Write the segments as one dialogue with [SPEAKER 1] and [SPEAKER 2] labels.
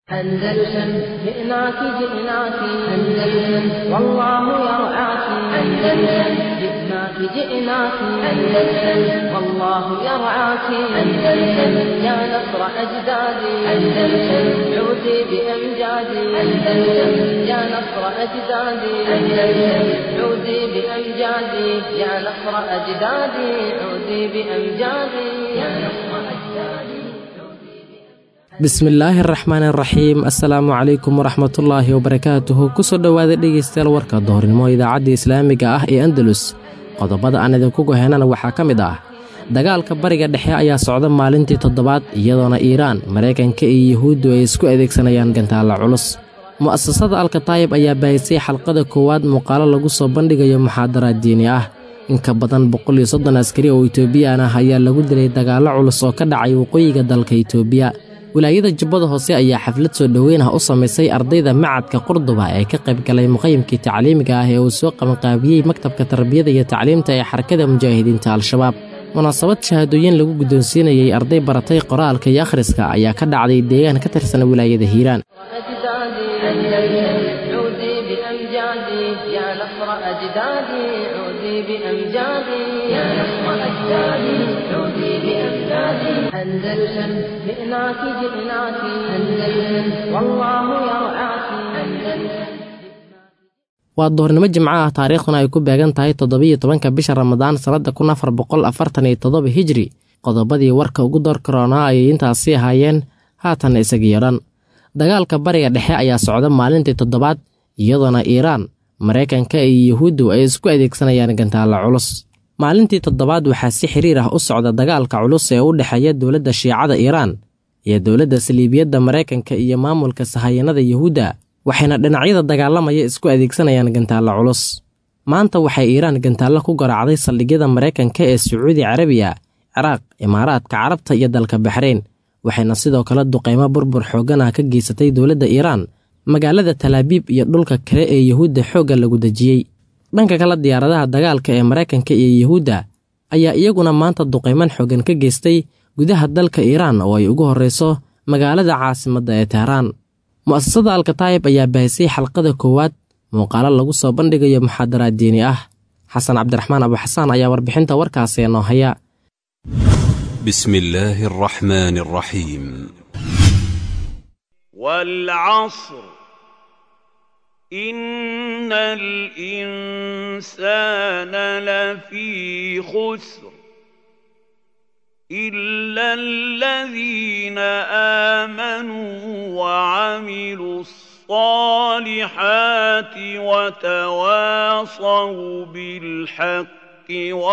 [SPEAKER 1] أندلسن جئناك جئناك أندلسن والله يرعاك أندلسن جئناك جئناك أندلسن والله يرعاك أندلسن يا نصر أجدادي أندلسن عودي بأمجادي أندلسن يا نصر أجدادي أندلسن عودي بأمجادي يا نصر أجدادي عودي بأمجادي يا نصر أجدادي
[SPEAKER 2] bismillaahi araxmaan araxiim assalaamu calaykum waraxmatullaahi wabarakaatuhu kusoo dhowaada dhegaystayaal warka doornimo idaacadda islaamiga ah ee andalus qodobada aan idinku goheynana waxaa ka mid ah dagaalka bariga dhexe ayaa socda maalintii toddobaad iyadoona iiraan maraykanka iyo yuhuuddu ay isku adeegsanayaan gantaalla culus mu'asasada alkataayib ayaa baahisay xalqada koowaad muuqaalo lagu soo bandhigayo muxaadaraad diini ah inka badan boqol iyo soddon askari oo itoobiyaan ah ayaa lagu dilay dagaallo culus oo ka dhacay waqooyiga dalka itoobiya wilaayada jubbada hoose ayaa xaflad soo dhoweyn ah u samaysay ardayda macadka qurduba ee ka qayb galay muqayimkii tacliimiga ah ee uu soo qabanqaabiyey maktabka tarbiyada iyo tacliimta ee xarakada mujaahidiinta al-shabaab munaasabad shahaadooyin lagu guddoonsiinayey arday baratay qoraalka iyo akhriska ayaa ka dhacday deegaan ka tirsan wilaayada hiiraan
[SPEAKER 1] أندلسن جئناك جئناك أندلسن والله يرعاك أندلسن
[SPEAKER 2] waa doornimo jimco ah taariikhduna ay ku beegan tahay toddobiyo tobanka bisha ramadaan sannadda kun afar boqol afartan iyo toddoba hijri qodobadii warka ugu door karoonaa ayay intaasi ahaayeen haatanna isagiyo dhan dagaalka bariga dhexe ayaa socda maalintii toddobaad iyadoona iiraan maraykanka iyo yuhuuddu ay isku adeegsanayaan gantaalla culus maalintii toddobaad waxaa si xiriir ah u socda dagaalka culus ee u dhexeeya dowladda shiicada iiraan iyo dowladda saliibiyadda maraykanka iyo maamulka sahayanada yuhuudda waxayna dhinacyada dagaalamaya isku adeegsanayaan gantaalla culus maanta waxay iiraan gantaallo ku garaacday saldhigyada maraykanka ee sacuudi carabiya ciraaq imaaraadka carabta iyo dalka baxreyn waxayna sidoo kale duqaymo burbur xooggan ah ka geysatay dowladda iiraan magaalada talaabiib iyo dhulka kale ee yuhuudda xoogga lagu dejiyey dhanka kale diyaaradaha dagaalka ee maraykanka iyo yuhuudda ayaa iyaguna maanta duqayman xooggan ka geystay gudaha dalka iiraan oo ay ugu horrayso magaalada caasimadda ee tehraan mu'asasada alkataayib ayaa baahisay xalqada koowaad muuqaalo lagu soo bandhigayo muxaadaraad diini ah xasan cabdiraxmaan abuxasaan ayaa warbixinta warkaasi noo haya
[SPEAKER 3] بسم الله الرحمن الرحيم
[SPEAKER 4] والعصر إن الإنسان لفي خسر إلا الذين آمنوا وعملوا الصالحات وتواصوا بالحق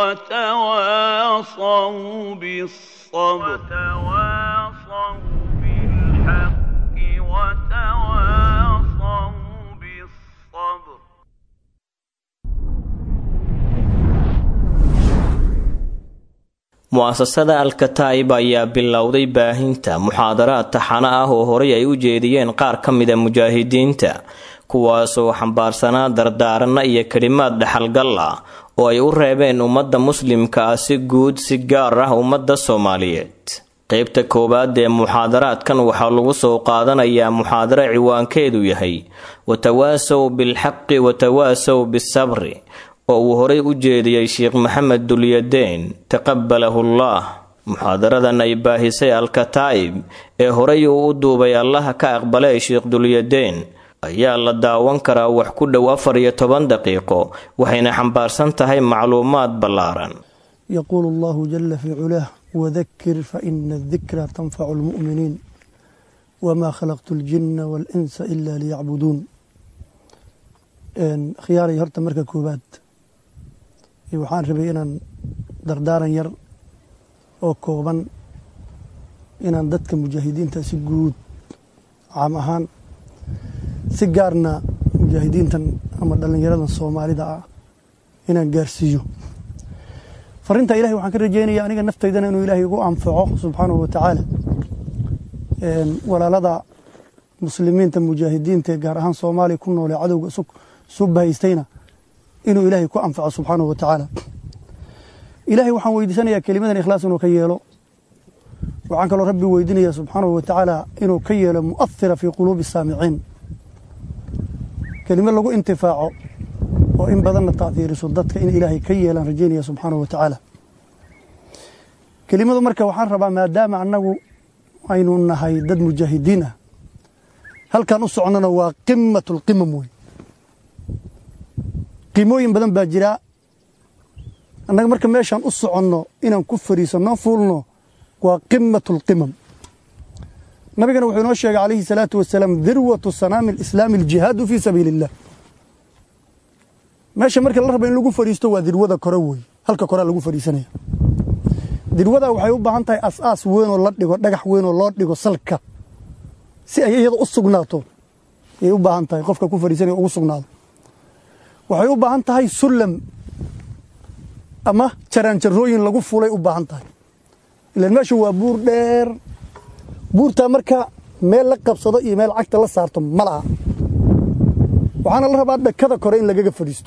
[SPEAKER 4] وتواصوا بالصبر وتواصوا بالحق وتواصوا بالصبر
[SPEAKER 5] mu'asasada alkataa'ib ayaa bilowday baahinta muxaadaraad taxano ah oo horay ay u jeediyeen qaar ka mida mujaahidiinta kuwaasoo xambaarsanaa dardaaranno iyo kelimaad dhexalgal ah oo ay u reebeen ummadda muslimka ah si guud si gaar ah ummadda soomaaliyeed qeybta koowaad ee muxaadaraadkan waxaa lagu soo qaadanayaa muxaadaro ciwaankeedu yahay watawaasow bilxaqi watawaasow bisabri oo uu horay u jeediyey sheekh maxamed dulyadeen taqabalahullaah muxaadaradan ay baahisay alkataa'ib ee horay uu u duubay allaha ka aqbalay sheekh dulyadeen ayaa la daawan karaa wax ku dhow afar iyo toban daqiiqo waxayna xambaarsan tahay macluumaad ballaaran
[SPEAKER 6] yaquulu allahu jala fii culaah wadakir faina adikra tanfacu lmu'miniin wamaa khalaqtu aljinna waalinsa ila liyacbuduun khiyaaray horta marka koowaad waxaan rabay inaan dardaaran yar oo kooban inaan dadka mujaahidiinta si guud caam ahaan si gaarna mujaahidiintan ama dhallinyaradan soomaalida ah inaan gaarsiiyo farinta ilahay waxaan ka rajeynaya aniga naftaydana inuu ilaahay igu anfaco subxaanahu wa tacaala walaalada muslimiinta mujaahidiinta ee gaar ahaan soomaaliya ku noolee cadowga isu bahaystayna inuu ilaahay ku anfaco subxaanahu wa tacaala ilaahay waxaan weydiisanayaa kelimadan ikhlaas inuu ka yeelo waxaan kaloo rabbi weydiinaya subxaanahu wa tacaala inuu ka yeelo mu'ahira fii quluubi saamiciin kelimo lagu intifaaco oo in badanna taahiiriso dadka in ilaahay ka yeelaan rajaynaya subxaanahu wa tacaala kelimadu marka waxaan rabaa maadaama annagu aynu nahay dad mujaahidiin ah halkan u soconnona waa qimatu lqimam wey qiimooyin badan baa jira annaga marka meeshaan u soconno inaan ku fariisanno fuulno waa qimatu lqimam nabigana wuxuu inoo sheegay calayhi salaatu wasalaam dirwatu sanaami alislaami aljihaadu fii sabiili illah meesha marka la raba in lagu fadhiisto waa dirwada kore wey halka korea lagu fadhiisanaya dirwada waxay u baahan tahay as-aas weynoo la dhigo dhagax weynoo loo dhigo salka si ay iyada u sugnaato ayay u baahan tahay qofka ku fadhiisanaya ugu sugnaado waxay u baahan tahay sullam ama jaraanjarooyin lagu fulay u baahan tahay ilaan meeshu waa buur dheer buurtaa marka meel la qabsado iyo meel cagta la saarto ma laha waxaana la rabaa dhakada kore in lagaga fadhiisto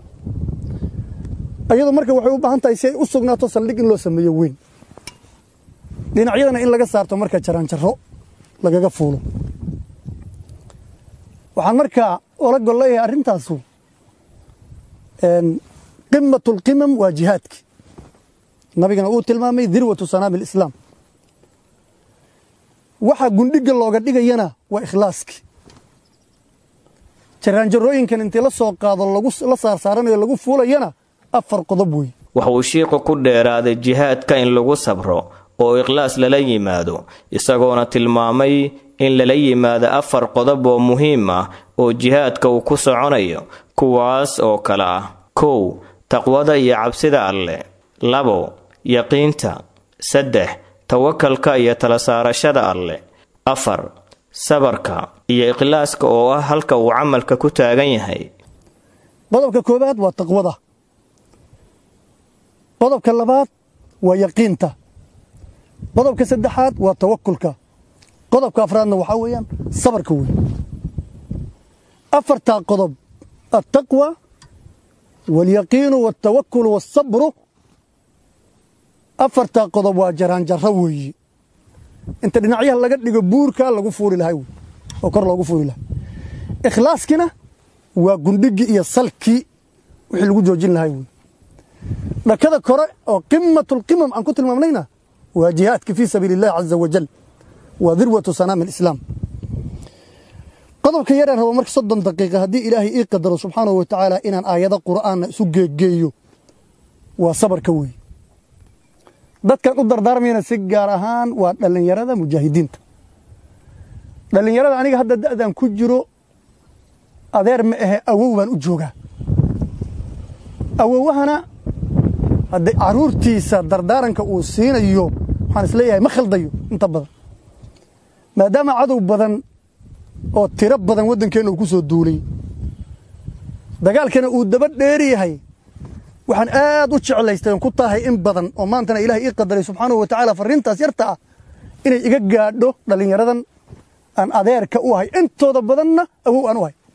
[SPEAKER 6] iyadoo marka waxay u baahan tahay si ay u sugnaato saldhig in loo sameeyo weyn dhinacyadana in laga saarto marka jaraanjaro lagaga fuulo waxaan markaa ola gol leeyahay arrintaasu qimatu lqimam waa jihaadki nabigana uu tilmaamay dirwatu sanaami alislaam waxa gundhiga looga dhigayana waa ikhlaaski jaraanjarooyinkan intii la soo qaado la saarsaaranayo lagu fuulayana afar qodob wey
[SPEAKER 5] waxa uu shiiqu ku dheeraaday jihaadka in lagu sabro oo ikhlaas lala yimaado isagoona tilmaamay in lala yimaado afar qodob oo muhiim ah oo jihaadka uu ku soconayo kuwaas oo kale ah kow taqwada iyo cabsida alleh labo yaqiinta saddex tawakalka iyo tala saarashada alleh afar sabarka iyo ikhlaaska oo ah halka uu camalka ku taagan yahay
[SPEAKER 6] qodobka koobaad waa taqwada qodobka labaad waa yaqiinta qodobka saddexaad waa tawakulka qodobka afraadna waxaa weeyaan sabarka wey afartaa qodob altaqwa waalyaqiinu waaltawakulu waalsabru afartaa qodob waa jaraanjaro weeye inta dhinacyaha laga dhigo buurka lagu fuuli lahay wey oo kor loogu fuuli lahay ikhlaaskina waa gundhigii iyo salkii wixii lagu joojin lahay wey dhakada kore oo qimatulqimam aan ku tilmaamnayna waa jihaadka fii sabiili illahi caza wajal waa dirwatu sanaami alislaam qodobka yaraan rabo marka soddon daqiiqa haddii ilaahay ii qadaro subxaanahu wa tacaala inaan aayado qur'aanna isu geegeeyo waa sabarka weeye dadkan u dardaarmayana si gaar ahaan waa dhallinyarada mujaahidiinta dhallinyarada aniga hadda da'dan ku jiro adeer ma ahe awow baan u joogaa awowahana hadda caruurtiisa dardaaranka uu siinayo waxaan isleeyahay ma khaldayo inta badan maadaama cadow badan oo tiro badan waddankeenna uu ku soo duulay dagaalkana uu daba dheeri yahay waxaan aad u jeclaystay oon ku tahay in badan oo maantana ilahay ii qadaray subxaanahu wa tacaala farriintaas yarta ah inay iga gaadho dhallinyaradan aan adeerka u ahay intooda badanna awow aan u ahay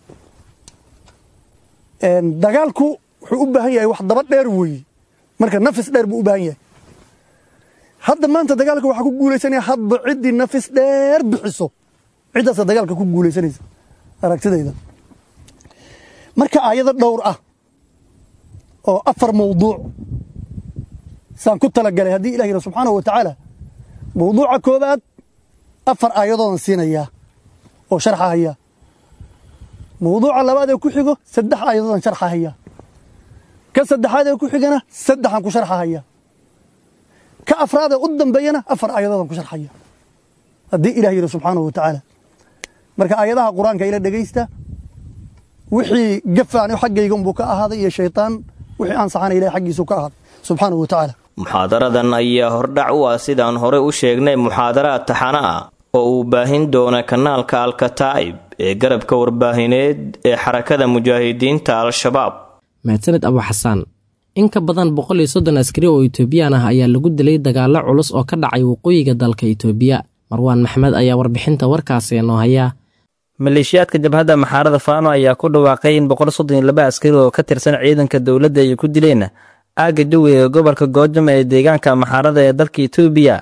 [SPEAKER 6] dagaalku wuxuu u baahan yahay wax daba dheer weeye marka nafis dheer buu u baahan yahay hadda maanta dagaalka waxaa ku guulaysanaya hadba ciddii nafis dheer bixiso ciddaasa dagaalka ku guulaysanaysa aragtidayda marka aayado dhowr ah oo afar mawduuc saan ku talagalay haddii ilah yidha subxaanahu wa tacaala mawduuca koobaad afar aayadoodan siinayaa oo sharxahaya mawduuca labaad ee ku xigo saddex aayadoodan sharxahaya ka saddexaad ee ku xigana saddexaan ku sharxahaya ka afraad ee u dambeeyana afar aayadoodan ku sharxaya haddii ilah yidhi subxaanahu wa tacaala marka aayadaha qur-aanka ila dhegaysta wixii gafaani xaggayga unbuu ka ahaaday iyo shaytaan wixii aan saxana ilahay xaggiisu ka ahaaday subxaanahu wa tacaala
[SPEAKER 5] muxaadaradan ayaa hordhac u ah sidaan hore u sheegnay muxaadaraad taxana ah oo uu baahin doona kanaalka alkataa'ib ee garabka warbaahineed ee xarakada mujaahidiinta al-shabaab
[SPEAKER 2] mahadsaned abu xasaan in ka badan boqol iyo soddon askari oo itoobiyaan ah ayaa lagu dilay dagaallo culus oo ka dhacay waqooyiga dalka itoobiya marwaan maxmed ayaa warbixinta warkaasi noo hayaa
[SPEAKER 7] maleeshiyaadka jabhadda maxaarada faano ayaa ku dhawaaqay in boqol soddon iyo laba askari oo ka tirsan ciidanka dowladda ay ku dileen aagga jawi ee gobolka goojam ee deegaanka maxaarada ee dalka itoobiya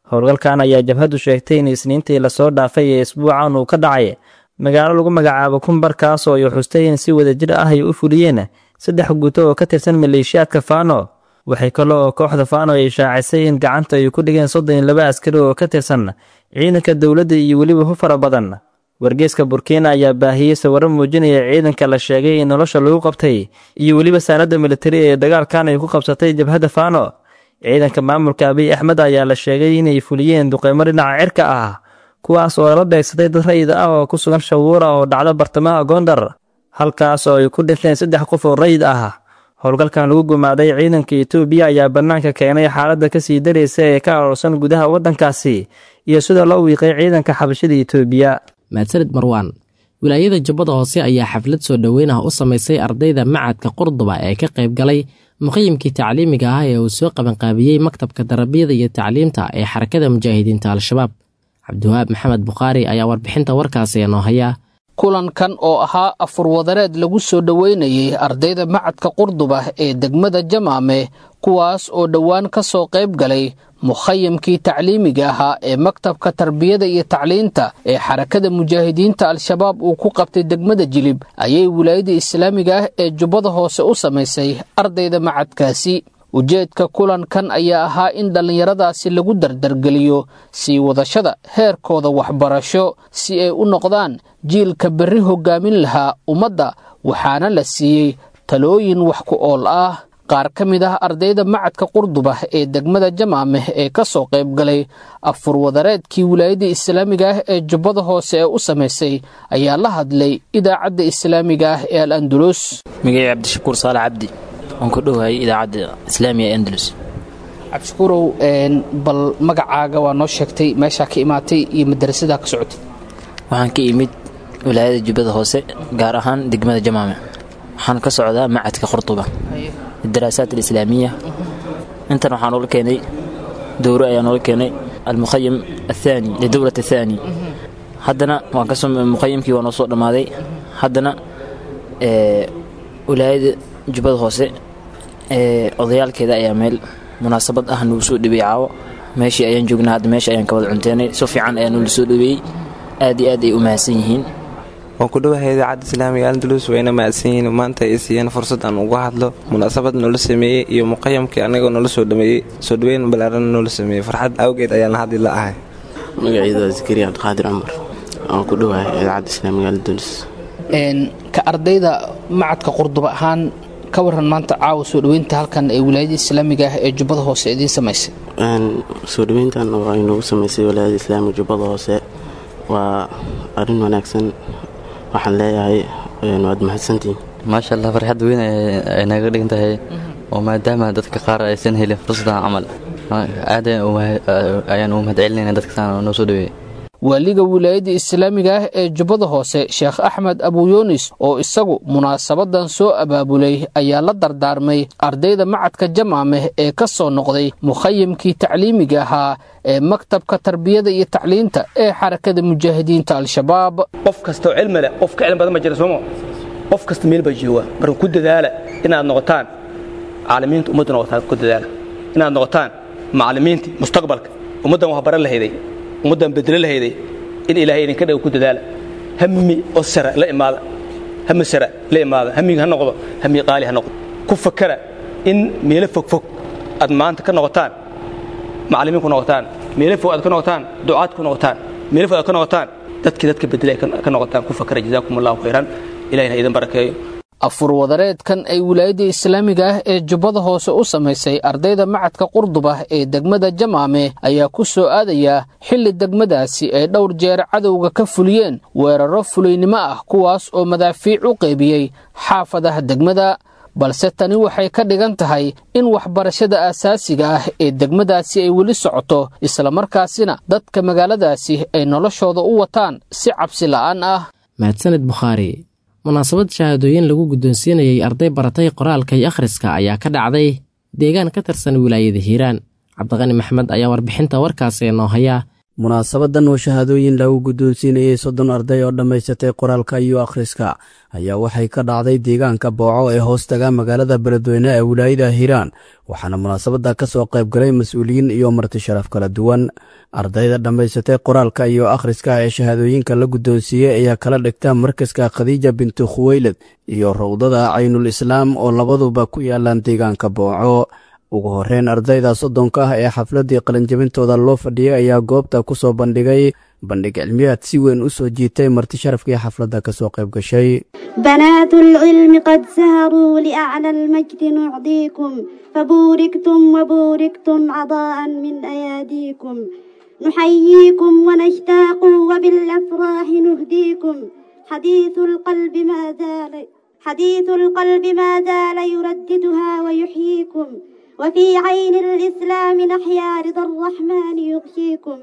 [SPEAKER 7] howlgalkan ayaa jabhaddu sheegtay in isniintii lasoo dhaafay ee isbuucan uu ka dhacay magaalo lagu magacaabo kumbar kaas oo ay xustay in si wadajir ah ay u fuliyeen saddex guuto oo ka tirsan maleeshiyaadka faano waxay kale oo kooxda faano ay shaacisay in gacanta ay ku dhigeen soddon iyo laba askari oo ka tirsan ciidanka dowladda iyo weliba hu fara badan wargeeska burkina ayaa baahiyey sawirro muujinaya ciidanka la sheegay in nolosha lagu qabtay iyo weliba saanadda militari ee dagaalkan ay ku qabsatay jabhadda faano ciidanka maamulka abiy axmed ayaa la sheegay inay fuliyeen duqeymo dhinaca cirka ah kuwaas oo la beegsaday dad rayid ah oo ku sugan shawuura oo dhacdo bartamaha gondar halkaas oo ay ku dhinteen saddex qof oo rayid ah howlgalkan lagu gumaaday ciidanka etoobiya ayaa bannaanka keenay xaaladda kasii daraysa ee ka aroorsan gudaha waddankaasi iyo sida loo wiiqay ciidanka xabashada etoobiya
[SPEAKER 2] mahadsanid marwaan wilaayada jubbada hoose ayaa xaflad soo dhoweyn ah u samaysay ardayda macadka qurduba ee ka qayb galay muqayimkii tacliimiga ah ee uu soo qabanqaabiyey maktabka darabiyada iyo tacliimta ee xarakada mujaahidiinta al-shabaab cabdiwahaab maxamed bukhaari ayaa warbixinta warkaasi inoo haya
[SPEAKER 8] kulankan oo ahaa afurwadareed lagu soo dhoweynayay ardayda macadka qurduba ee degmada jamaame kuwaas oo dhowaan ka soo qayb galay mukhayamkii tacliimiga ahaa ee maktabka tarbiyada iyo tacliinta ee xarakada mujaahidiinta al-shabaab uu ku qabtay degmada jilib ayay wilaayada islaamiga ah ee jubbada hoose u samaysay ardayda macadkaasi ujeedka kulankan ayaa ahaa in dhallinyaradaasi lagu dardargeliyo sii wadashada heerkooda waxbarasho si ay u noqdaan jiilka berri hoggaamin lahaa ummadda waxaana la siiyey talooyin wax ku ool ah qaar ka mid ah ardayda macadka qurduba ee degmada jamaameh ee ka soo qayb galay afurwadareedkii wilaayada islaamiga ah ee jubbada hoose ee u samaysay ayaa la hadlay idaacadda islaamiga ah ee al andulus
[SPEAKER 9] magacii cabdishakuur saale cabdi waan ku dhowahay idaacadda islaamiga ee andalus
[SPEAKER 8] cabdishakuurow bal magacaaga waa noo sheegtay meeshaa ka imaatay iyo madrasadaa ka socotay
[SPEAKER 9] waxaan ka imid wilaayada jubbada hoose gaar ahaan degmada jamaame waxaan ka socdaa macadka qurduba الدراسات الإسلامية انت waxaa noola keenay dowro ayaa noola keenay almuqayim الثاني لدورة الثاني haddana waan kasoo muqayimkii waa noo soo dhammaaday haddana wilaayada jubbada hoose odayaalkeeda ayaa meel munaasabad ah nagu soo dhabeeyey caawo meeshii ayaan joognaa hadda meesha ayaan ka wada cunteenay si fiican ayaa noola soo dhabeeyey aad iyo aad ay u mahadsan yihiin
[SPEAKER 10] waan ku dhowahay idaacadda islaamiga andalus wayna mahadsan yihiin maanta ay siiyeen fursad aan uga hadlo munaasabad noola sameeyey iyo muqayamkii anagoo noola soo dhameeyey soo dhaweyn balaaran noola sameeyey farxad awgeed ayaan haddi la ahay
[SPEAKER 11] magaciida zakariya cabdiqaadir cumar waan ku dhowahay idaacadda islaamiga andalus
[SPEAKER 8] ka ardayda macadka qurduba ahaan ka waran maanta caawa soo dhaweynta halkan ee wilaayada islaamiga ah ee jubbada hoose idiin samaysay
[SPEAKER 11] soo dhaweyntan waa inoogu samaysay wilaayada islaamiga jubbada hoose waa arrin wanaagsan waxaan leeyahay waad mahadsantihiin
[SPEAKER 12] maasha allah farxad weyn ay naga dhigan tahay oo maadaama dadka qaar aysan helin fursadan camal aad ayaan u mahadcelinayna dadkasaan noo soo dhaweeyey
[SPEAKER 8] waaliga wilaayada islaamiga ah ee jubbada hoose sheekh axmed abuyunis oo isagu munaasabadan soo abaabulay ayaa la dardaarmay ardayda macadka jamaameh ee ka soo noqday mukhayimkii tacliimiga ahaa ee maktabka tarbiyada iyo tacliinta ee xarakada mujaahidiinta al-shabaab
[SPEAKER 13] qof kastoo cilmi leh qof ka cilmi badan ma jira sooma qof kasta meel baa jooga marka ku dadaala inaad noqotaan caalimiinta ummadda noqotaan ku dadaala inaad noqotaan macallimiintii mustaqbalka ummaddan wax baran lahayday ummaddan bedelo lahayday in ilaahay idinka dhaga ku dadaala hami oo sara la imaada hami sara la imaada hamiga ha noqdo hami qaali ha noqdo ku fakara in meelo fogfog aad maanta ka noqotaan macallimiin ku noqotaan meelo fog aad ka noqotaan ducaad ku noqotaan meelo fog aad ka noqotaan dadkii dadka bedela ka noqotaan ku fakara jazaakum allahu khayran ilahina idin barakeeyo
[SPEAKER 8] afurwadareedkan ay wilaayada islaamiga ah ee jubbada hoose u samaysay ardayda macadka qurduba ee degmada jamaame ayaa ku soo aadaya xilli degmadaasi ay dhowr jeer cadowga ka fuliyeen weeraro fulaynimo ah kuwaas oo madaafiic u qaybiyey xaafadaha degmada balse tani waxay ka dhigan tahay in waxbarashada aasaasiga ah ee degmadaasi ay weli socoto islamarkaasina dadka magaaladaasi ay noloshooda u wataan si cabsi la'aan ah
[SPEAKER 2] mahadsanid bukhaari munaasabad shahaadooyin lagu guddoonsiinayay arday baratay qoraalka iyo akhriska ayaa ka dhacday deegaan ka tirsan wilaayada hiiraan cabdiqani maxmed ayaa warbixinta warkaasi noo haya
[SPEAKER 14] munaasabadan oo shahaadooyin lagu guddoonsiinayey soddon arday oo dhammaysatay qoraalka iyo akhriska ayaa waxay ka dhacday deegaanka booco ee hoostaga magaalada beledweyne ee wilaayada hiiraan waxaana munaasabadda ka soo qayb galay mas-uuliyiin iyo marti sharaf kala duwan ardayda dhammaysatay qoraalka iyo akhriska ee shahaadooyinka la guddoonsiiyey ayaa kala dhigta markaska khadiija bintu khuweylad iyo rowdada caynul islaam oo labaduba ku yaalaan deegaanka booco ugu horreyn ardayda soddonka ah ee xafladdii qalinjabintooda loo fadhiyey ayaa goobta ku soo bandhigay bandhig cilmiyaad si weyn u soo jiitay marti sharafkii xafladda ka soo qayb gashay
[SPEAKER 15] بنات العلم قد سهروا لأعلى المجد نعطيكم فبوركتم وبوركتم عطاء من أياديكم نحييكم ونشتاق وبالأفراح نهديكم حديث القلب ما زال حديث القلب ما زال يرددها ويحييكم وفي عين الإسلام نحيا رضا الرحمن يغشيكم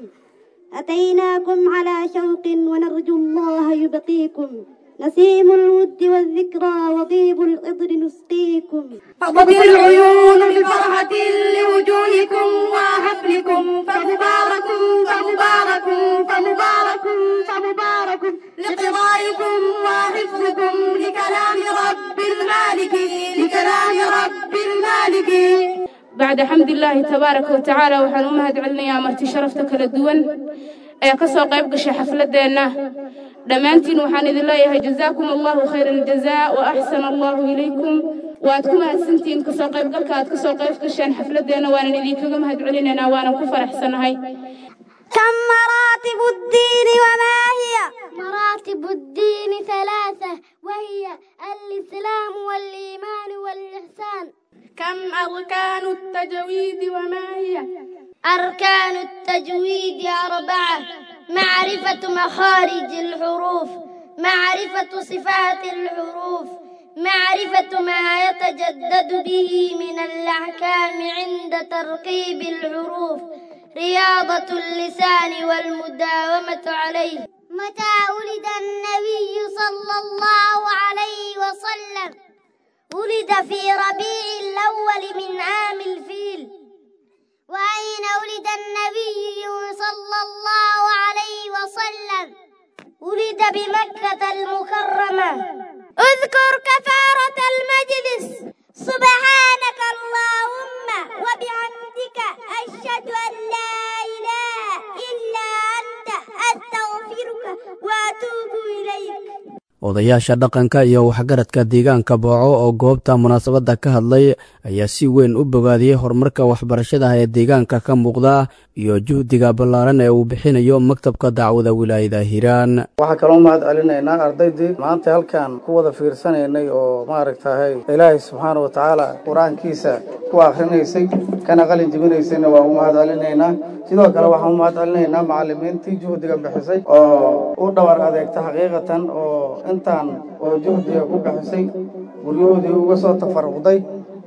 [SPEAKER 15] أتيناكم على شوق ونرجو الله يبقيكم نسيم الود والذكرى وطيب العطر نسقيكم
[SPEAKER 16] فضت العيون بفرحة لوجوهكم وحفلكم فمبارك فمبارك فمبارك فمبارك لقضائكم وحفظكم لكلام رب المالك لكلام رب المالك
[SPEAKER 17] bacda xamdilaahi tabaaraka wa tacaala waxaan u mahad celinayaa marti sharafta kala duwan ee ka soo qayb gashay xafladdeenna dhammaantiin waxaan idin leeyahay jazaakum allahu khayra aljazaa wa axsana allahu ilaykum waad ku mahadsantihiin kasoo qaybgalka aad kasoo qayb gasheen xafladdeenna waanan idinkaga mahad celinaynaa waanan ku faraxsanahay
[SPEAKER 15] كم مراتب الدين وما هي مراتب الدين ثلاثة وهي الإسلام والإيمان والإحسان
[SPEAKER 17] كم أركان التجويد وما هي
[SPEAKER 15] أركان التجويد أربعة معرفة مخارج الحروف معرفة صفات الحروف معرفة ما يتجدد به من الأحكام عند ترقيب الحروف رياضة اللسان والمداومة عليه متى ولد النبي صلى الله عليه وسلم ولد في ربيع الأول من عام الفيل وأين ولد النبي صلى الله عليه وسلم ولد بمكة المكرمة اذكر كفارة المجلس سبحانك اللهم وبحمدك أشهد أن لا إله إلا أنت أستغفرك وأتوب إليك
[SPEAKER 14] odayaasha dhaqanka iyo waxgaradka deegaanka booco oo goobta munaasabadda ka hadlay ayaa si weyn u bogaadiyey horumarka waxbarashada ee deegaanka ka muuqda iyo juhdiga ballaaran ee uu bixinayo maktabka dacwada wilaayada hiiraan
[SPEAKER 18] waxaa kaloo mahad celinaynaa ardaydii maanta halkan ku wada fiirsanaynay oo maaragtahay ilaahay subxaana wa tacaala qur-aankiisa ku akhrinaysay kana qalin jebinaysayna waa u mahad celinaynaa sidoo kale waxaan u mahad celinaynaa macalimiintii juhdiga bixisay oo u dhawar adeegta xaqiiqatan oo intaan oo juhdiga ku bixisay guryahoodii uga soo tafaruqday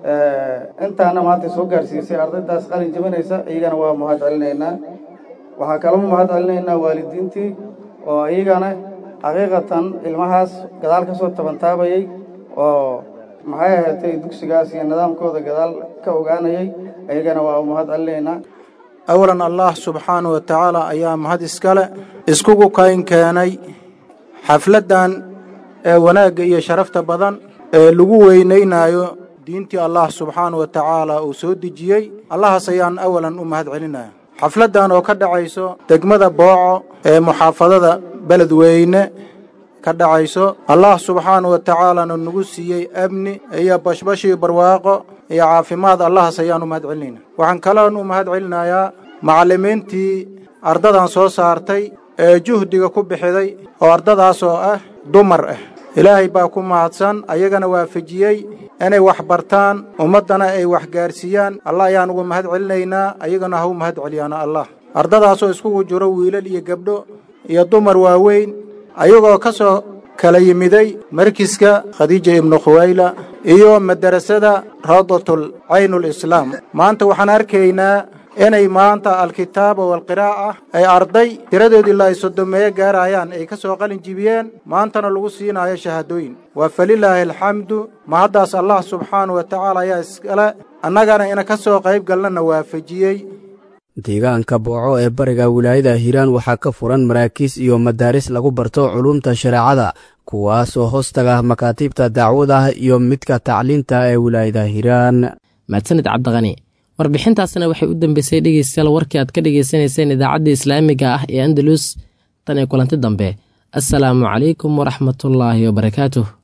[SPEAKER 18] intaana maanta soo gaarsiisay ardaydaas qalin jebinaysa iyagana waa mahad celinaynaa waxaa kaloo mahad celinaynaa waalidiintii oo iyagana xaqiiqatan ilmahaas gadaal ka soo tabantaabayay oo maxay ahaatay dugsigaas iyo nidaamkooda gadaal ka ogaanayay iyagana waa mahad celinaynaa
[SPEAKER 19] awalan allah subxaanahu wa tacaala ayaa mahad iskale iskugu kayn keenay xafladdan ee wanaagga iyo sharafta badan ee lagu weynaynayo diintii allah subxaanahu wa tacaala uu soo dejiyey allahaas ayaan awalan u mahad celinaya xafladdan oo ka dhacayso degmada booco ee muxaafadada beledweyne ka dhacayso allah subxaanahu wa tacaalana nagu siiyey amni iyo bashbashii barwaaqo iyo caafimaad allahaas ayaan u mahad celinayna waxaan kaloon u mahad celinayaa macallimiintii ardadan soo saartay ee juhdiga ku bixiday oo ardadaas oo ah dumar ah ilaahay baa ku mahadsan ayagana waafajiyey inay wax bartaan ummaddana ay wax gaarsiiyaan allah ayaan ugu mahad celinaynaa ayagana ha u mahad celiyaana allah ardadaasoo iskugu jiro wiilal iyo gabdho iyo dumar waaweyn ayagoo ka soo kala yimiday markiska khadiija ibnu khuwayla iyo madarasada rawdatul caynul islaam maanta waxaan arkaynaa inay maanta alkitaaba walqiraa'a ay arday tiradoodii la ay sodomeeye gaarayaan ay ka soo qalin jibiyeen maantana lagu siinayo shahaadooyin waa falilaahi alxamdu mahaddaas allah subxaanahu wa tacaala ayaa iskale annagana ina ka soo qayb galnana waafajiyey
[SPEAKER 14] deegaanka booco ee bariga wilaayada hiiraan waxaa ka furan maraakiis iyo madaaris lagu barto culumta shareecada kuwaas oo hoostaga makaatiibta dacwada iyo midka tacliinta ee wilaayada hiiraan
[SPEAKER 2] mahadsanid cabdiqani warbixintaasna waxay u dambeysay dhegeystayaal warkii aad ka dhegeysaneyseen idaacadda islaamiga ah ee andalus tan iyo kulanti dambe assalaamu calaykum waraxmatullaahi wabarakaatuh